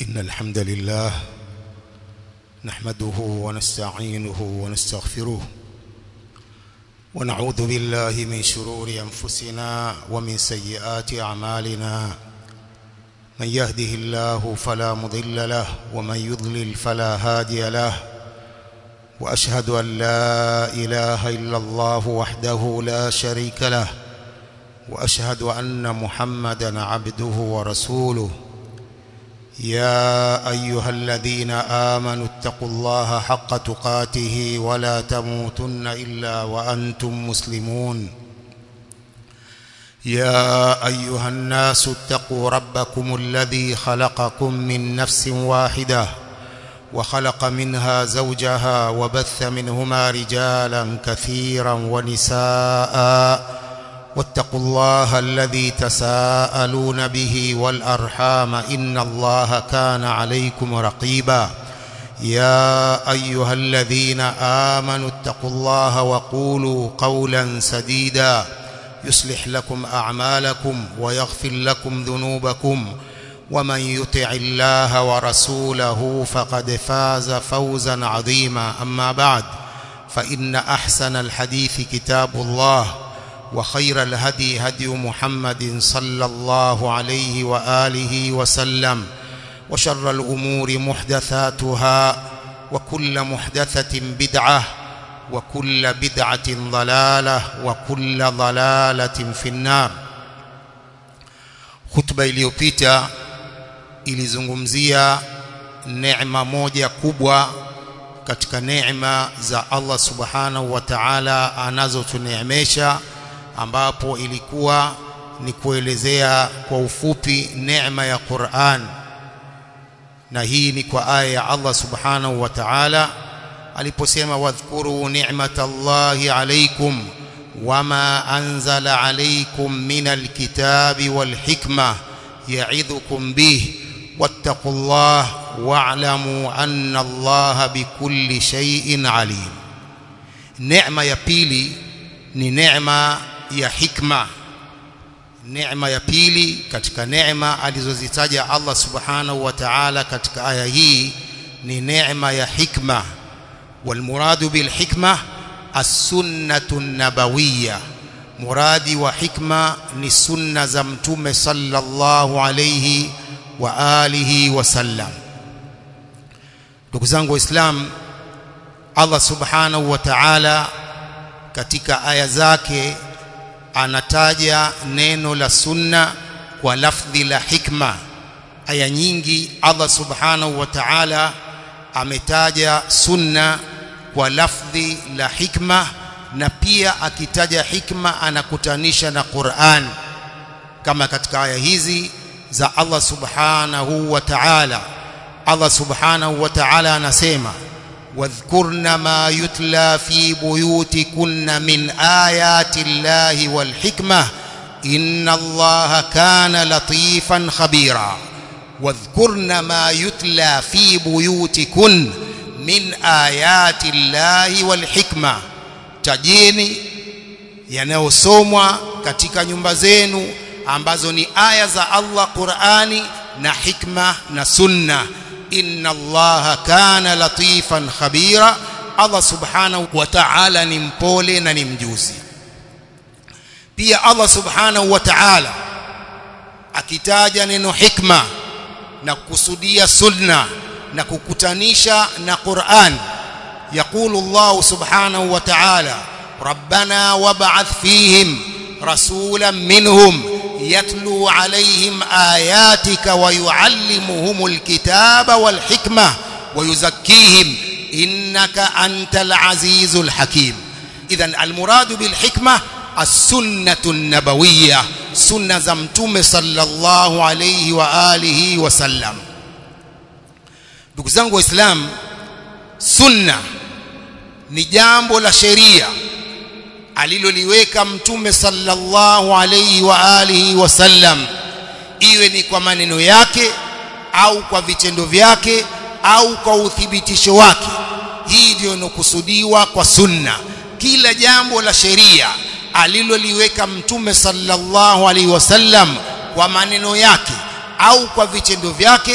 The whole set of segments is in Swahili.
إن الحمد لله نحمده ونستعينه ونستغفره ونعوذ بالله من شرور أنفسنا ومن سيئات أعمالنا من يهده الله فلا مضل له ومن يضلل فلا هادي له وأشهد أن لا إله إلا الله وحده لا شريك له وأشهد أن محمدا عبده ورسوله يا أيها الذين آمنوا اتقوا الله حق تقاته ولا تموتن إلا وأنتم مسلمون يا أيها الناس اتقوا ربكم الذي خلقكم من نفس واحدة وخلق منها زوجها وبث منهما رجالا كثيرا ونساء واتقوا الله الذي تساءلون به والأرحام إن الله كان عليكم رقيبا يا أيها الذين آمنوا اتقوا الله وقولوا قولا سديدا يصلح لكم أعمالكم ويغفر لكم ذنوبكم ومن يطع الله ورسوله فقد فاز فوزا عظيما أما بعد فإن أحسن الحديث كتاب الله وخير الهدي هدي محمد صلى الله عليه وآله وسلم وشر الأمور محدثاتها وكل محدثة بدعة وكل بدعة ضلالة وكل ضلالة في النار خطبة iliyopita ilizungumzia neema moja kubwa katika neema za Allah subhanahu wa ta'ala anazotuneemesha ambapo ilikuwa ni kuelezea kwa ufupi neema ya Qur'an na hii ni kwa aya ya Allah subhanahu wa ta'ala aliposema wadhkuru ni'matallahi alaykum wama anzala alaykum minal kitabi wal hikma ya'idhukum bih wattaqullah wa'lamu anna allaha bikulli shay'in alim neema ya pili ni neema ya hikma neema ya pili katika neema alizozitaja Allah subhanahu wa ta'ala katika aya hii ni neema ya hikma والمراد بالحكمة السنة النبوية مرادي وحكمة للسنة زمتم صلى الله عليه وآله وسلم نكزانgu Islam Allah subhanahu wa ta'ala katika aya zake anataja neno la sunna kwa lafdhi la hikma aya nyingi Allah subhanahu wa ta'ala ametaja sunna kwa lafdhi la hikma na pia akitaja hikma anakutanisha na Qur'an kama katika aya hizi za Allah subhanahu wa ta'ala Allah subhanahu wa ta'ala anasema واذكرن ما يتلى في بيوتكن من آيات الله والحكمة إن الله كان لطيفا خبيرا واذكرن ما يتلى في بيوتكن من آيات الله والحكمة tajeni yanayosomwa katika nyumba zenu ambazo ni aya za Allah Qur'ani na hikma na sunna inna allaha kana latifan khabira Allah subhanahu wa ta'ala ni mpole na ni mjuzi pia Allah subhanahu wa ta'ala akitaja neno hikma na kukusudia sunna na kukutanisha na Qur'an يقول الله سبحانه وتعالى ربنا وابعث فيهم رسولا منهم يتلو عليهم آياتك ويعلمهم الكتاب والحكمة ويزكيهم إنك أنت العزيز الحكيم إذا المراد بالحكمة السنة النبوية سنة زمتم صلى الله عليه وآله وسلم دكزانgu islam sunna ni jambo la sheria aliloliweka mtume sallallahu alayhi wa alihi wasallam iwe ni kwa maneno yake au kwa vitendo vyake au kwa uthibitisho wake hii ndio inokusudiwa kwa sunna kila jambo la sheria aliloliweka mtume sallallahu alaihi wasallam kwa maneno yake au kwa vitendo vyake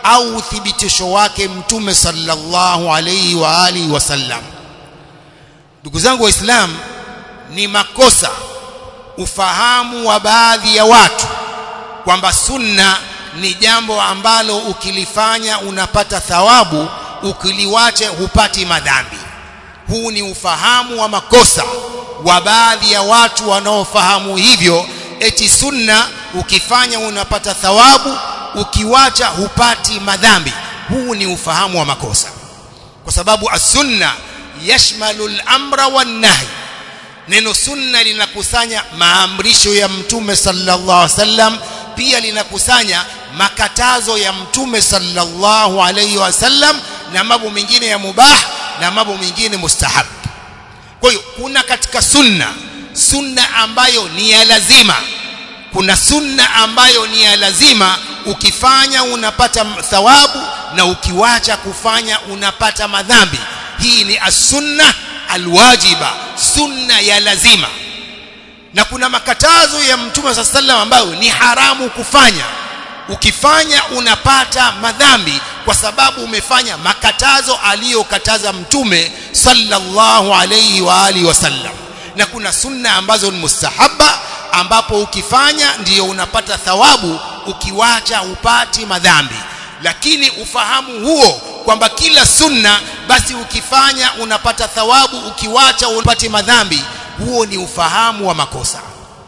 au uthibitisho wake mtume sallallahu alayhi wa alihi wasallam ndugu zangu waislamu ni makosa ufahamu wa baadhi ya watu kwamba sunna ni jambo ambalo ukilifanya unapata thawabu ukiliwache hupati madhambi huu ni ufahamu wa makosa wa baadhi ya watu wanaofahamu hivyo eti sunna ukifanya unapata thawabu ukiwacha hupati madhambi huu ni ufahamu wa makosa kwa sababu as-sunna yashmalu al-amra wan-nahy neno sunna linakusanya maamrisho ya mtume sallallahu alaihi wasallam pia linakusanya makatazo ya mtume sallallahu alaihi wasallam na mambo mengine ya mubah na mambo mengine mustahab kwa hiyo kuna katika sunna sunna ambayo ni ya lazima kuna sunna ambayo ni ya lazima ukifanya unapata thawabu na ukiwacha kufanya unapata madhambi hii ni as-sunna alwajiba sunna ya lazima na kuna makatazo ya mtume sa sallam ambayo ni haramu kufanya ukifanya unapata madhambi kwa sababu umefanya makatazo aliyokataza mtume sallallahu alayhi wa alihi wasallam na kuna sunna ambazo ni mustahaba ambapo ukifanya ndiyo unapata thawabu ukiwacha upati madhambi lakini ufahamu huo kwamba kila sunna basi ukifanya unapata thawabu ukiwacha upati madhambi huo ni ufahamu wa makosa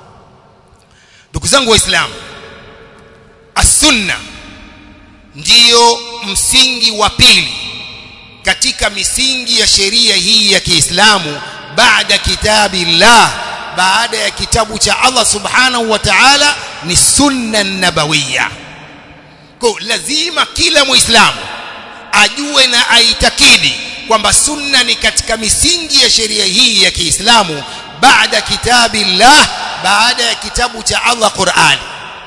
ndugu zangu waislamu as-sunna ndiyo msingi wa pili katika misingi ya sheria hii ya Kiislamu baada kitabillah baada ya kitabu cha Allah subhanahu wa ta'ala ni sunna nabawiyya kwa lazima kila muislamu ajue na aitakidi kwamba sunna ni katika misingi ya sheria hii ya Kiislamu baada kitabillah baada ya kitabu cha Allah Qur'ani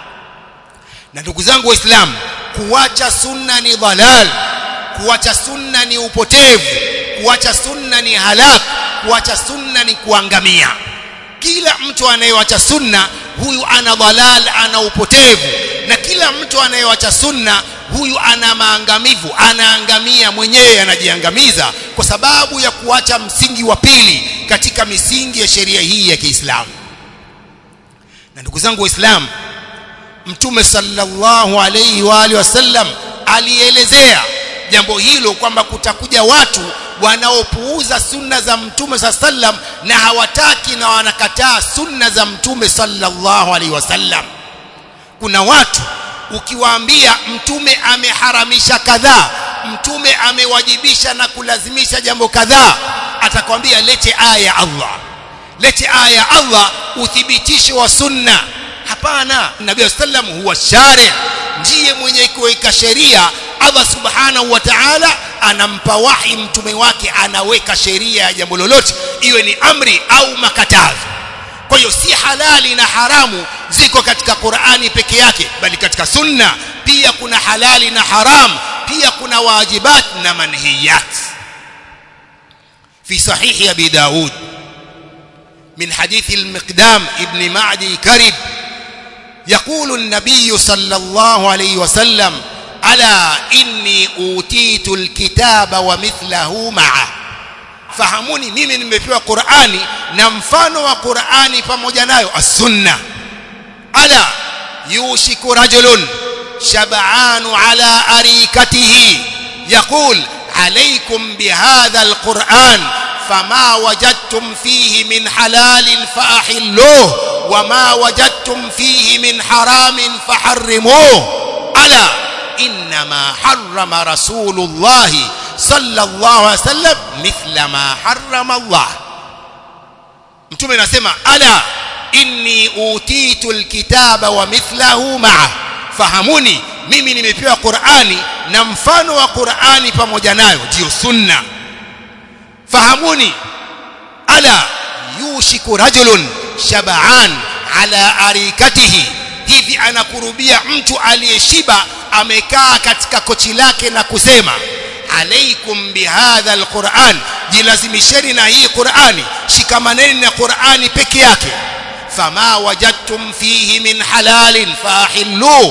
na ndugu zangu waislamu kuacha sunna ni dhalal kuacha sunna ni upotevu kuacha sunna ni halak kuacha sunna ni kuangamia kila mtu anayewacha sunna huyu ana dhalal ana upotevu na kila mtu anayewacha sunna huyu ana maangamivu anaangamia mwenyewe anajiangamiza kwa sababu ya kuacha msingi wa pili katika misingi ya sheria hii ya Kiislamu na ndugu zangu waislamu mtume sallallahu alayhi wa alihi wasallam alielezea jambo hilo kwamba kutakuja watu wanaopuuza sunna za mtume sallam na hawataki na wanakataa sunna za mtume sallallahu alaihi wasallam kuna watu ukiwaambia mtume ameharamisha kadhaa mtume amewajibisha na kulazimisha jambo kadhaa atakwambia lete aya ya Allah lete aya ya Allah uthibitisho wa sunna hapana nabii sallam huwa shari ndiye mwenye kuweka sheria Allah subhanahu wa ta'ala anampa wahi mtume wake anaweka sheria ya jambo lolote iwe ni amri au makatazo kwa hiyo si halali na haramu ziko katika Qur'ani peke yake bali katika sunna pia kuna halali na haram pia kuna wajibat na manhiyat في صحيح أبي داود من حديث المقدام ابن معدي كرب يقول النبي صلى الله عليه وسلم ألا إني أوتيت الكتاب ومثله معه fahamuni mimi nimepewa Qur'ani na mfano wa Qur'ani pamoja nayo as-sunna ala yushiku rajulun shab'anu ala arikatihi yaqul alaykum bihadha al-Qur'an فما وجدتم فيه من حلال فأحلوه وما وجدتم فيه من حرام فحرموه ألا إنما حرم رسول الله صلى الله عليه وسلم مثل ما حرم الله mtume anasema ala inni utitu alkitaba wa mithlahu ma'a fahamuni mimi nimepewa Qur'ani na mfano wa Qur'ani pamoja nayo ndio sunna fahamuni ala yushiku rajulun shab'an ala arikatihi hivi anakurubia mtu aliyeshiba amekaa katika kochi lake na kusema alaikum bihadha alquran jilazimisheni na hii qurani shikamaneni na qurani peke yake fama wajadtum fihi min halalin fahilluh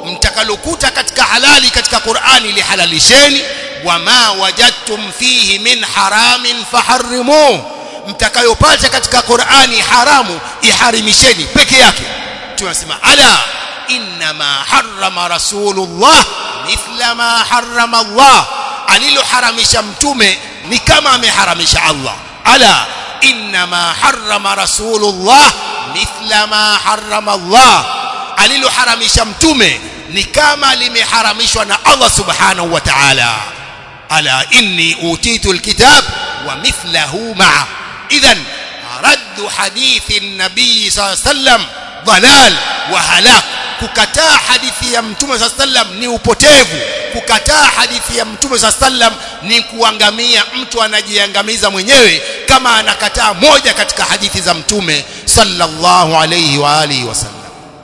mtakalokuta katika halali katika Qur'ani lihalalisheni wama wajadtum fihi min haramin faharrimuhu mtakayopata katika Qur'ani haramu iharimisheni peke yake tunasema ala inma harrama rasulullah mithla ma harrama Allah aliloharamisha mtume ni kama ameharamisha Allah ala inma harrama rasulullah mithla ma harrama Allah aliloharamisha mtume ni kama limeharamishwa na Allah subhanahu wa ta'ala ala inni utitu alkitab wa mithlahu ma'a idhan رد حديث النبي صلى الله عليه وسلم ضلال وهلاك kukataa hadithi ya mtume صلى الله عليه وسلم ni upotevu kukataa hadithi ya mtume صلى الله عليه وسلم ni kuangamia mtu anajiangamiza mwenyewe kama anakataa moja katika hadithi za mtume sallallahu alayhi wa alihi wasallam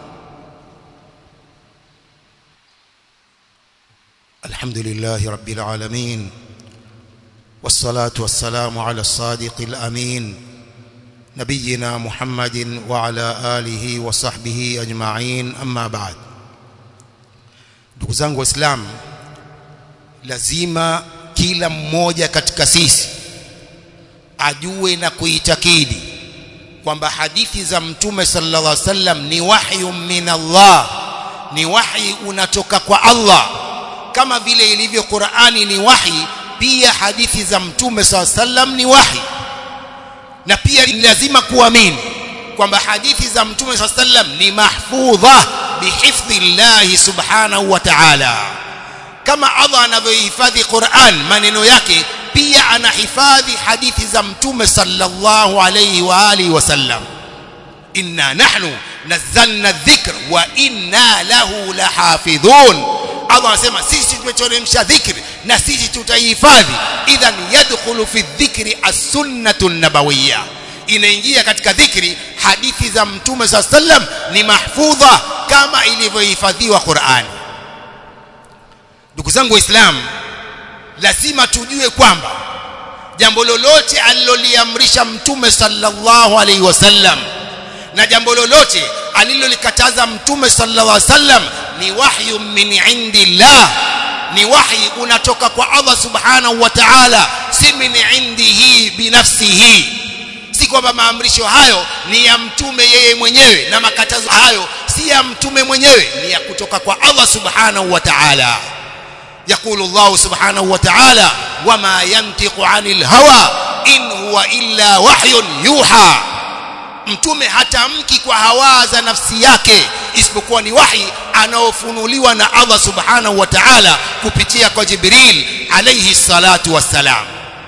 alhamdulillahi rabbil alamin والصلاة والسلام على الصادق الأمين نبينا محمد وعلى آله وصحبه أجمعين أما بعد ndugu zangu waislamu lazima kila mmoja katika sisi ajue na kuitakidi kwamba hadithi za mtume sallallahu alaihi wasallam ni wahyu min Allah ni wahi unatoka kwa Allah kama vile ilivyo Qur'ani ni wahi pia hadithi za mtume sallallahu alaihi wasallam ni wahi na pia ni lazima kuamini kwamba hadithi za mtume sallallahu alaihi wasallam ni mahfudha bihifdhi Allah subhanahu wa ta'ala kama Allah anavyohifadhi Qur'an maneno yake pia anahifadhi hadithi za mtume sallallahu alayhi wa alihi wasallam inna nahnu nazzalna dhikr wa inna lahu lahafidhun Allah anasema sisi tumeteremsha dhikri na sisi tutaihifadhi idhan yadkhulu fi dhikri as-sunnatu an-nabawiyya inaingia katika dhikri hadithi za mtume sallam ni mahfudha kama ilivyohifadhiwa Qur'ani ndugu zangu waislamu lazima tujue kwamba jambo lolote aliloliamrisha mtume sallallahu alaihi wasallam na jambo lolote alilolikataza mtume sallallahu alaihi wasallam ni wahyu min indillah ni wahi unatoka kwa Allah subhanahu wa ta'ala si min indihi binafsihi si kwamba maamrisho hayo ni ya mtume yeye mwenyewe na makatazo hayo si ya mtume mwenyewe ni ya kutoka kwa Allah subhanahu wa ta'ala يقول الله سبحانه وتعالى وما ينطق عن الهوى إن هو إلا وحي يوحى mtume hatamki kwa hawa za nafsi yake isipokuwa ni wahi anaofunuliwa na Allah subhanahu wa ta'ala kupitia kwa Jibril alayhi salatu wassalam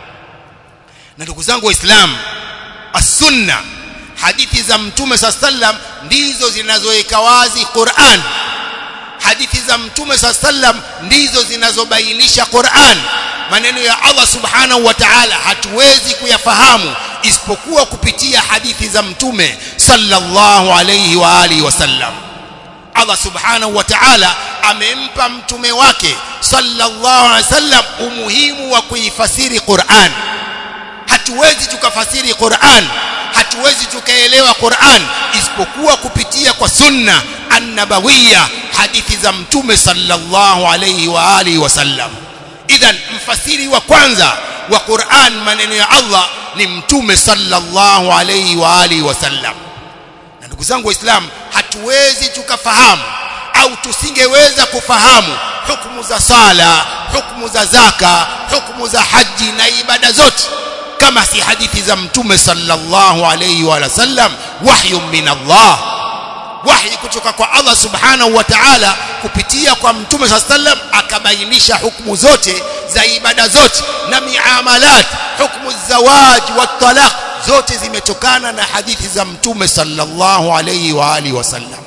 na ndugu zangu waislamu as-sunna hadithi za mtume sallam ndizo zinazoweka wazi Qur'an hadithi za mtume sallam ndizo zinazobainisha Qur'an maneno ya Allah subhanahu wa ta'ala hatuwezi kuyafahamu isipokuwa kupitia hadithi za mtume sallallahu alayhi wa alihi wasallam Allah subhanahu wa ta'ala amempa mtume wake sallallahu alayhi wasallam umuhimu wa kuifasiri Qur'an hatuwezi tukafasiri Qur'an hatuwezi tukaelewa Qur'an isipokuwa kupitia kwa sunna annabawiyya hadithi za mtume sallallahu alayhi wa alihi wasallam idhan mfasiri wa kwanza wa Qur'an maneno ya Allah ni mtume sallallahu alayhi wa alihi wasallam na ndugu zangu waislamu hatuwezi tukafahamu au tusingeweza kufahamu hukumu za sala hukumu za zaka hukumu za haji na ibada zote kama si hadithi za mtume sallallahu alayhi wa sallam wahyu min Allah wahi kutoka kwa Allah subhanahu wa ta'ala kupitia kwa mtume sallam akabainisha hukumu zote za ibada zote na miamalat hukumu zawaj wa talaq zote zimetokana na hadithi za mtume sallallahu alayhi wa alihi wasallam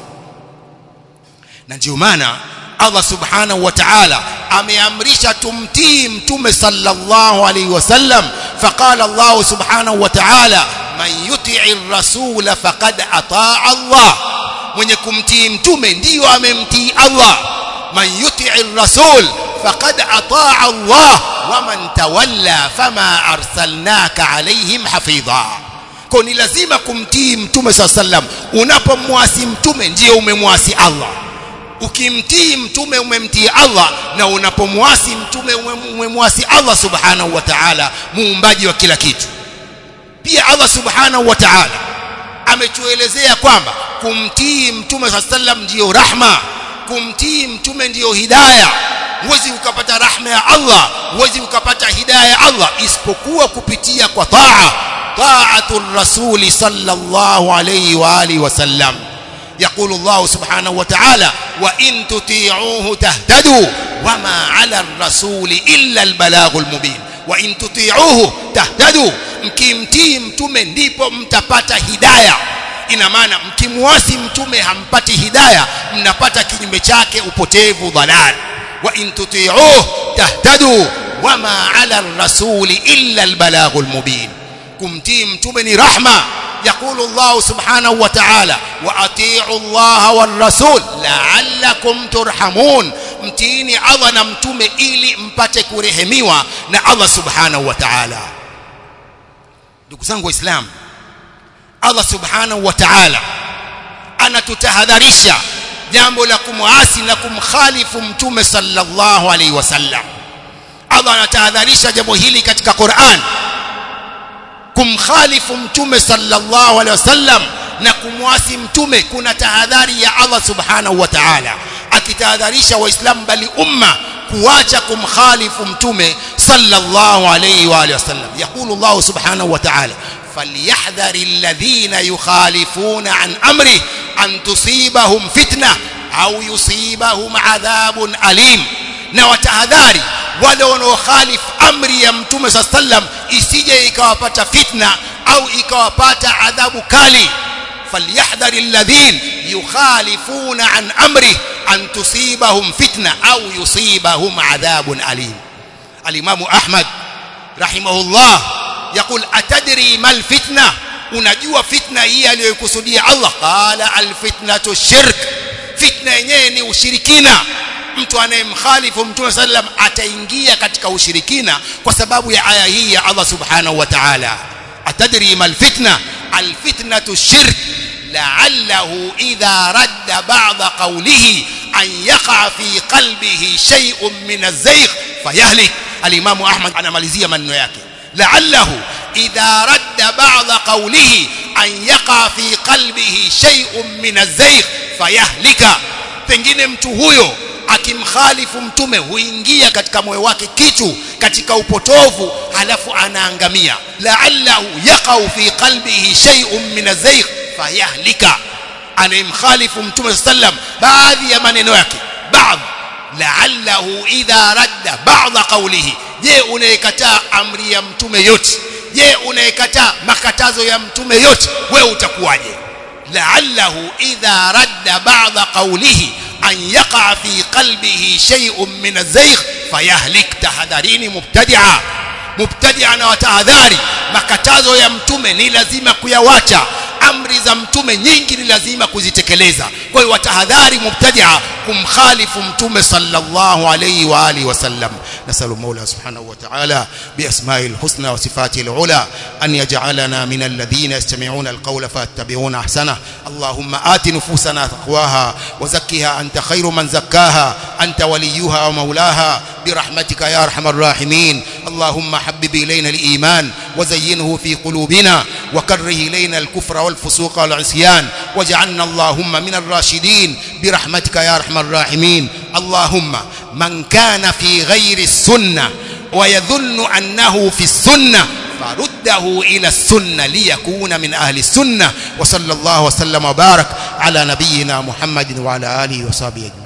na ndio maana Allah subhanahu wa ta'ala ameamrisha tumtii mtume sallallahu alayhi wasallam faqala Allah subhanahu wa ta'ala man yuti'i rasula faqad ataa Allah mwenye kumtii mtume ndiyo amemtii Allah man yuti'i rasul faqad ataa Allah wa man tawalla fama arsalnaka alaihim hafidha kwa ni lazima kumtii mtume sallallahu alaihi wasallam unapomwasi mtume ndiyo umemwasi Allah ukimtii mtume umemtii Allah na unapomwasi mtume umemwasi Allah subhanahu wa ta'ala muumbaji wa kila kitu pia Allah subhanahu wa ta'ala ametuelezea kwamba kumtii mtume sallam ndiyo rahma kumtii mtume ndiyo hidayah huwezi ukapata rahma ya Allah huwezi ukapata hidayah ya Allah isipokuwa kupitia kwa taa ta'atul rasuli sallallahu alayhi wa alihi wasallam يقول الله سبحانه وتعالى وإن تطيعوه تهتدوا وما على الرسول إلا البلاغ المبين وإن تطيعوه تهتدوا mkimtii mtume ndipo mtapata hidayah ina maana mkimwasi mtume hampati hidayah mnapata kinyume chake upotevu dhalal wa in tuti'uhu tahtadu wama 'ala ar-rasuli illa al-balaghul mubin kumtii mtume ni rahma يقول الله سبحانه وتعالى واطيعوا الله والرسول لعلكم ترحمون mtiini Allah na mtume ili mpate kurehemiwa na Allah subhanahu wa ta'ala ndugu zangu waislamu Allah subhanahu wa ta'ala anatutahadharisha jambo la kumwasi na kumkhalifu mtume sallallahu alaihi wasallam Allah anatahadharisha jambo hili katika Qur'an kumkhalifu mtume sallallahu alaihi wasallam na kumwasi mtume kuna tahadhari ya Allah subhanahu wa ta'ala akitahadharisha waislamu bali umma kuacha kumkhalifu mtume sallallahu alaihi wa alihi wasallam yaqulu Allah subhanahu wa ta'ala فليحذر الذين يخالفون عن امره ان تصيبهم فتنه au yusibahum adhabun alim na watahadhari wale wanaokhalifu amri ya mtume saa sallam isije ikawapata fitna au ikawapata adhabu kali falyahdhari alladhin yukhalifuna an amri an tusibahum fitna au yusibahum adhabun alim alimamu ahmad rahimahullah يقول أتدري ما الفتنة unajua fitna hii aliyokusudia Allah qala alfitnatu shirk fitna yenyewe ni ushirikina mtu anayemkhalifu mtume sallam ataingia katika ushirikina kwa sababu ya aya hii ya Allah subhanahu wa ta'ala atadri mal fitna alfitnatu shirk la'allahu idha radda ba'da qawlihi an yaqa fi qalbihi shay'un min az-zaygh fayahlik al-imam Ahmad anamalizia maneno yake لعله إذا رد بعض قوله أن يقع في قلبه شيء من الزيغ فيهلك pengine mtu huyo akimkhalifu mtume huingia katika moyo wake kitu katika upotovu halafu anaangamia la'allahu yaqau fi qalbihi shay'un min az-zaygh fayahlika anayemkhalifu mtume sallam baadhi ya maneno yake baadhi la'allahu idha radda ba'dha qawlihi je unayekataa amri ya mtume yote je unayekataa makatazo ya mtume yote wewe utakuwaje la'allahu idha radda ba'dha qawlihi an yaqa fi qalbihi shay'un min az-zaygh fayahlik tahadharini mubtadi'a mubtadi'a na watahadhari makatazo ya mtume ni lazima kuyawacha amri za mtume nyingi ni lazima kuzitekeleza kwa hiyo watahadhari mubtadia kumkhalifu mtume sallallahu alayhi wa alihi wasallam nasalu mola subhanahu wa ta'ala biasma'i alhusna wa sifati alula an yaj'alana min alladhina yastami'una alqawla fayattabi'una ahsana allahumma ati nufusana taqwaha wa zakkiha anta khayru man zakkaha anta waliyuha wa maulaha برحمتك يا ارحم الراحمين اللهم حبب الينا الايمان وزينه في قلوبنا وكره الينا الكفر والفسوق والعصيان واجعلنا اللهم من الراشدين برحمتك يا ارحم الراحمين اللهم من كان في غير السنه ويظن انه في السنه فرده إلى السنة ليكون من أهل السنة وصلى الله وسلم وبارك على نبينا محمد وعلى آله وصحبه أجمعين